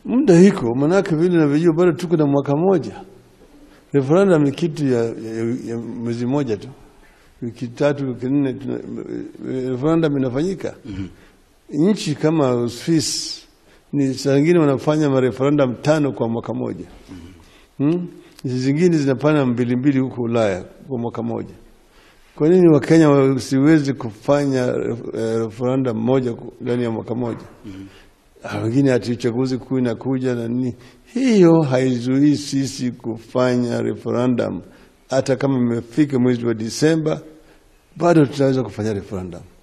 muda iko, manake vile navyojua bado tuko na mwaka moja. Referendum ni kitu ya, ya, ya mwezi moja tu, wiki tatu, wiki nne, tuna- referendum inafanyika. Nchi kama Uswisi ni saa zingine wanafanya mareferendum tano kwa mwaka moja. Hmm? Nchi zingine zinafanya mbili mbili huko Ulaya kwa mwaka moja. Kwa nini Wakenya wasiwezi kufanya eh, referendum moja ku- ndani ya mwaka moja? Ah, Wengine ati uchaguzi kuu inakuja na nini. Hiyo haizuii sisi kufanya referendum. Hata kama imefika mwezi wa Disemba, bado tutaweza kufanya referendum.